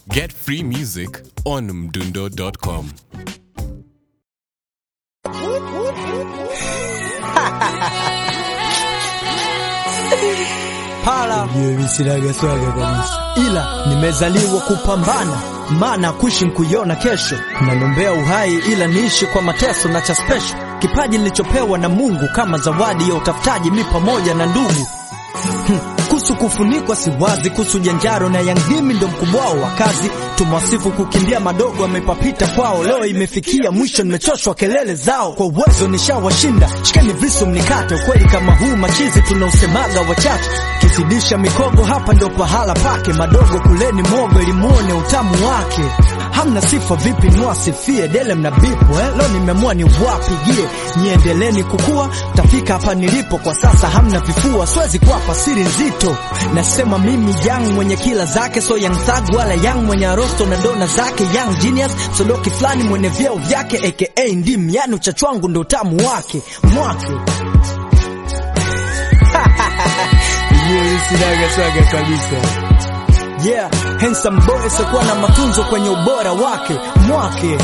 Get free music on mdundo.com. Pala sinaga swaga kabisa, ila nimezaliwa kupambana, maana kuishi nkuiona kesho. Nalombea uhai ila niishi kwa mateso na cha special, kipaji nilichopewa na Mungu kama zawadi ya utafutaji, mi pamoja na ndugu Hmm, kuhusu kufunikwa si wazi, kuhusu janjaro na yangdimi ndo mkubwao wa kazi. Tumwasifu kukimbia madogo amepapita kwao, leo imefikia mwisho, nimechoshwa kelele zao. Kwa uwezo nishawashinda, shikeni visu mnikate. Ukweli kama huu machizi tunausemaga wachache, kizidisha mikogo hapa ndo pahala pake. Madogo kuleni mogo ili muone utamu wake. Hamna sifa vipi mwasifie dele mna bipo eh? Leo nimeamua ni wapigie niendeleni kukua, tafika hapa nilipo kwa sasa. Hamna vifua, siwezi kuwapa siri nzito. Nasema mimi young mwenye kila zake, so young thug wala young mwenye arosto na dona zake, young genius sodoki fulani mwenye vyeo vyake, aka ndim, yani uchachu wangu ndo utamu wake mwake sinaga swaga kabisa. Yeah, handsome boy sikuwa na matunzo kwenye ubora wake mwake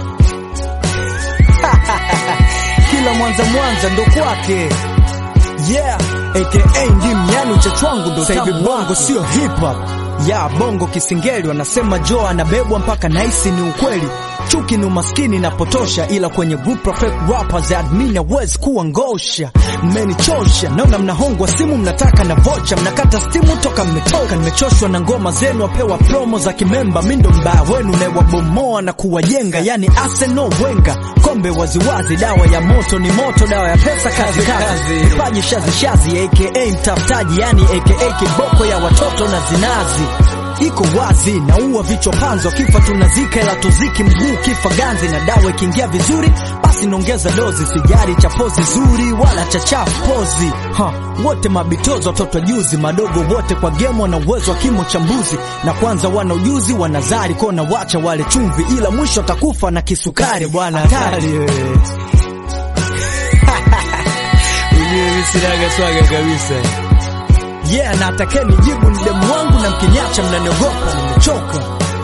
kila mwanza mwanza ndo kwake yeah, aka ndim, yani uchachu wangu ndo tamu bongo sio hip hop ya bongo kisingeli, wanasema Joe anabebwa mpaka naisi ni ukweli. Chuki ni umaskini na potosha, ila kwenye group perfect rappers admin hawezi kuwa ngosha. Mmenichosha, naona mnahongwa simu, mnataka na vocha, mnakata stimu toka mmetoka. Nimechoshwa na ngoma zenu, wapewa promo za kimemba. Mi ndo mbaya wenu nawabomoa na kuwajenga, yani Arsenal Wenger. Kombe waziwazi, dawa ya moto ni moto, dawa ya pesa kazi kazi, vipaji shazi shazi, aka mtafutaji, yani aka kiboko ya watoto na zinazi iko wazi, naua vichwa panzo, kifa tunazika, ila tuziki mguu kifa ganzi, na dawa ikiingia vizuri, basi naongeza dozi, sijari cha pozi zuri wala cha chafu pozi ha, wote mabitozo, watoto juzi, madogo wote kwa game wana uwezo wa kimo cha mbuzi, na kwanza wana ujuzi, wanazari kona wacha wale chumvi, ila mwisho atakufa na kisukari bwana, hatari wewe sinaga swaga kabisa yeah, na atakeni jibu ni demu wangu, na mkinyacha mnaniogopa, nimechoka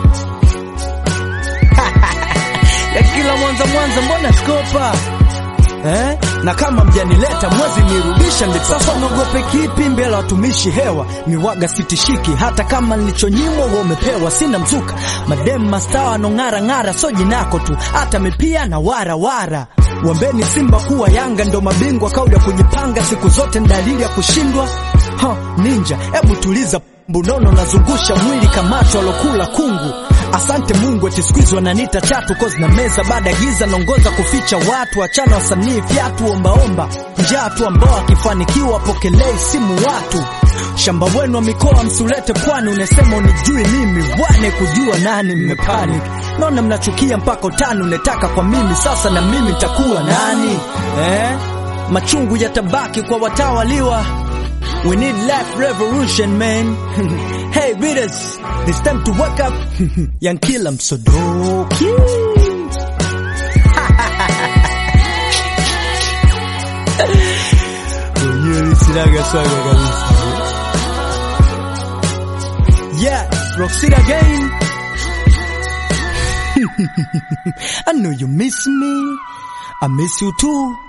ya kila mwanza mwanza, mbona skopa eh? na kama mjanileta mwezi nirudisha, ndipo sasa naogope kipi mbele watumishi hewa miwaga sitishiki, hata kama nilichonyimwa wewe umepewa, sina mzuka madem mastawa nong'ara ng'ara, so jinako tu, hata mipia na wara wara Wambeni Simba kuwa Yanga ndo mabingwa, kauli ya kujipanga siku zote ni dalili ya kushindwa. Ha, ninja, ebu tuliza mbunono, nazungusha mwili kamacho alokula kungu. Asante Mungu eti siku hizi wananiita chatu kozi na meza baada ya giza naongoza kuficha watu, achana wasanii fyatu ombaomba njaa tu ambao akifanikiwa pokelei simu watu shamba wenu wa mikoa msulete pwani, unasema unijui mimi wane kujua nani, mmepanic naona mnachukia mpaka utani unetaka kwa mimi sasa, na mimi nitakuwa nani eh? Machungu yatabaki kwa watawaliwa. We need life revolution man. hey readers, it's time to wake up. Young killer msodoki sinaga swaga kabisa. Yeah, Roxy again. I know you miss me. I miss you too.